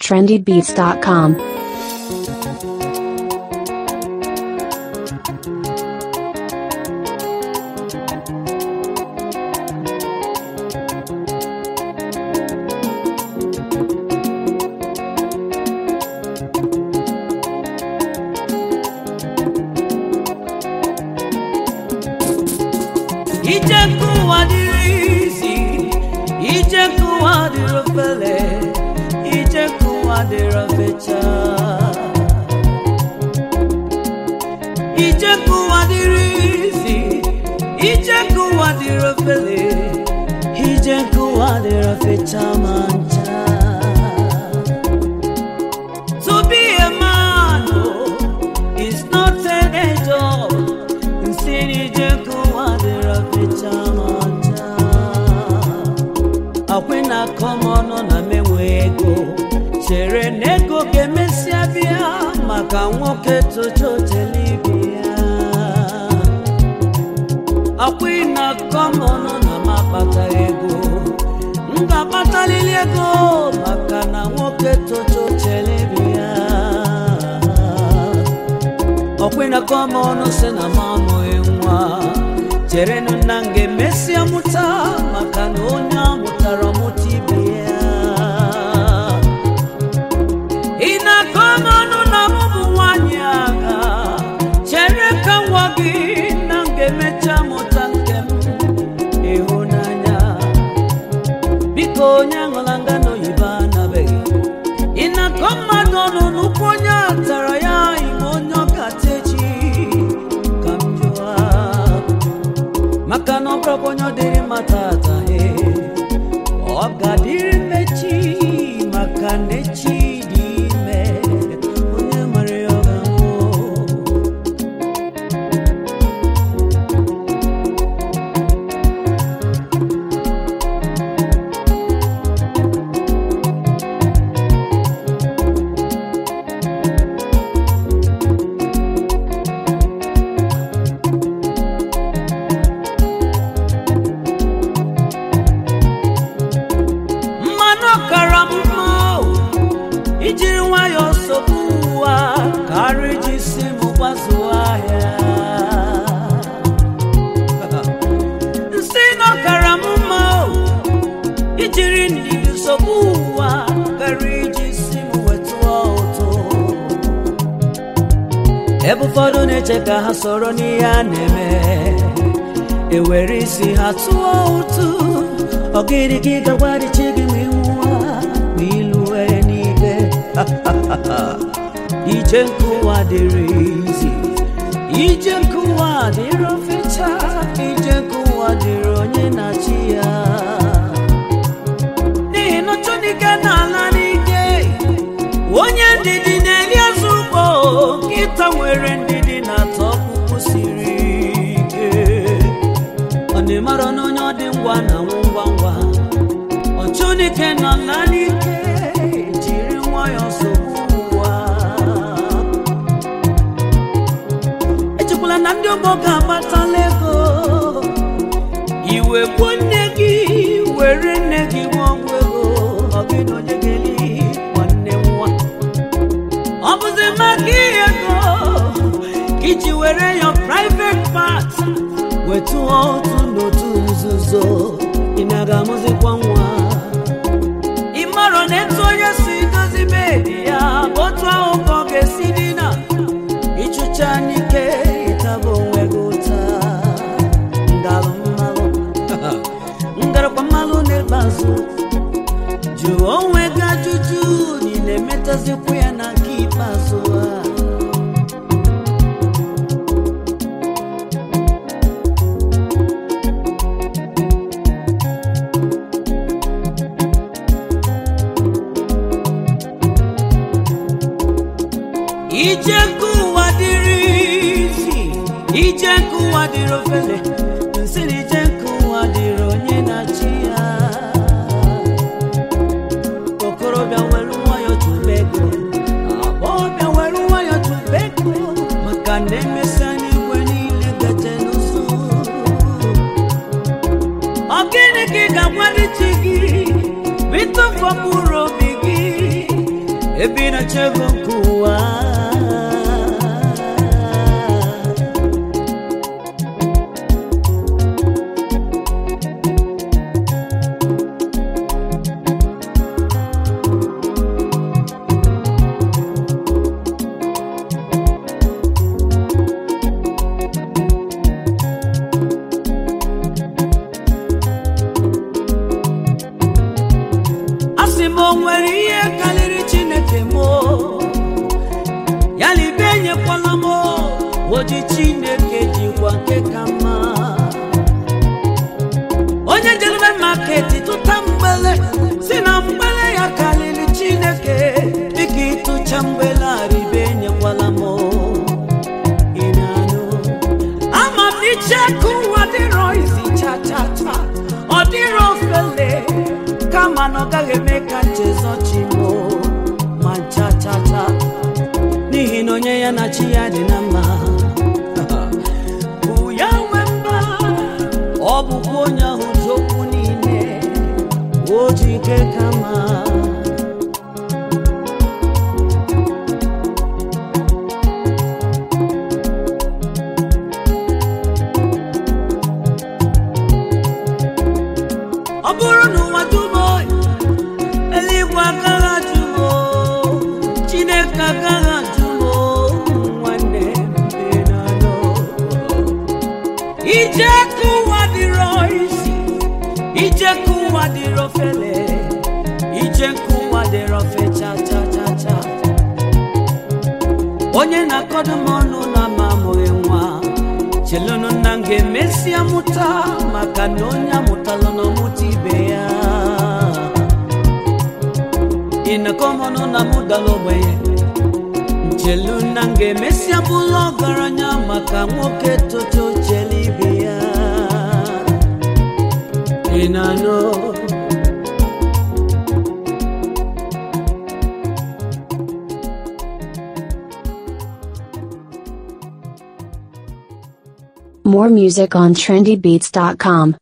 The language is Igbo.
trendybeats.com. ije nke ụwa dịrị izi ije nke ụwa dịrị ofele ije nke ụwa dịrị ofecha ije nke ụwa dịrị izi ije nke ụwa dịrị ofele ije nke ụwa dịrị ofecha ma ncha To be a man oh, is not an job. Nsiri jeku wadira fecha mata. Akwe na kọmọnụ na menwe ego. Chere na ego ga-emesịa bịa maka nwoke tocha otelibia. Akwe na kọmọnụ na m akpataghị ego. M ga-akpatalili ego maka na nwoke tocha otelibia. ọkwena kọma ọnụ si na m amụghị nwa cherenụ na m ga-emesịa mụta maka na onye amụtara mụta ibe ya ị na-akọ m ọnụ na m bụ nwaanyị agha chere ka nwa gị na m ga-emecha mụta nke m ịhụnanya biko onye aṅụla ngano oyibo anabeghị ị na-akọ mmadụ ọnụ n'ụkwụ onye a tara ya ime onye ọkata echi ka m jụa maka na ọ bụrụkwa onye ọ dịrị mata ataghị ọ ga-adịrị mmechi maka na echi dị ime onye nwere ya ọ ga-anwụ mmanụ ọkara m mma o, ijiri nwayọọ nsogbu ụwa karịa iji si m gbazuo ahịa nsị na ọkara m mma o, ijiri ndidi nsogbu ụwa karịa iji si m wetụọ ụtụ ebe ụfọdụ na-eche ka ha soro n'ihe a na-eme ewere isi ha tụọ ụtụ ọgịrị gị gagwarichi gị ma ịnwụwa ma ilue n'ibe ije nke ụwa dịrị izi ije nke ụwa dịrị ofecha ije nke ụwa dịrị onye na-achị ya n'ihi na chunike na-ala n'ike onye ndidi na-eli azụ ugbo nkịta nwere ndidi na-atọ ọkpụkpụ siri ike ọ na-emara na onye ọ dị ngwa na nwụ ngwa ngwa ọchụnike nọ na n'ike jiri nwayọọ sogbu ụwa echekwala na ndị ọgbọ ga-agbatala ego iwe gbuo nne gị were nne gị nwa ọgwụ ego ọ gị na onye ga-eli nwanne nwa ọ bụzi maka ihe ego ka iji were ya private part wetu otu n'otu nzuzo ị na-aga amụzikwa nwa ị mara na etu onye si dozi bedi ya bụ otu ahụ ka ọ ga-esi dina ịchụcha n'ike ịtaba onwe gị ụta ngalụ mmalụ ngarakwa mmalụ n'ikpeazụ jụọ onwe gị ajụjụ na ị na-emetazikwu ya na nke ikpeazụ a ije nke ụwa dịrị izi ije nke ụwa dịrị ofele nsị na ije nke ụwa dịrị onye na-achị ya okorobịa were nwayọ tụba ego agbọghọbịa were nwayọ tụba ego maka na emesịa n'igwe niile gaje n'ụzọ ọ gịnị ka ị ga-agwa ndị chi gị bụ ịtụfu mkpụrụ obi gị ebe ị na-achọ ego nke ụwa asị m o nwere ihe karịrị chineke m o? ya na ibe enyekwala m o, oji chineke jikwa nke ka mma onye jelebe maketi tụta mgbele si na mgbele ya karịrị chineke dịka ịtụcha mgbele aribe enyekwala m o. Ị na-anụ? ama m iche aka ụwa dịrọ izi cha cha cha ọ dịrọ ofele kama na ọ gaghị eme ka nchezọchi m ma cha cha cha n'ihi na onye ya na chi ya dị na mma bụ ya nwe mba ọ bụkwa onye ahụ ji okwu niile o ji ike kama ọ bụrụ na ụwa dum eluigwe agaghị ajụ m o, chineke agaghị ajụ m o, nwanne mbe na-anọ. ije ka ụwa dịrọ isi ije ka ụwa dịrọ fele ije ka ụwa dịrọ fe cha cha cha cha onye na-akọdụ m ọnụ na ma amụghị nwa chelụnụ na m ga-emesịa mụta maka na onye amụtalụ na ọmụta ibe ya ịnakọmọnụ na mụ dara ogbenye nchelu na m ga-emesịa bụrụ ọgaranya maka nwoke toto chele ibe ya ị na-anụ More music on trendybeats.com.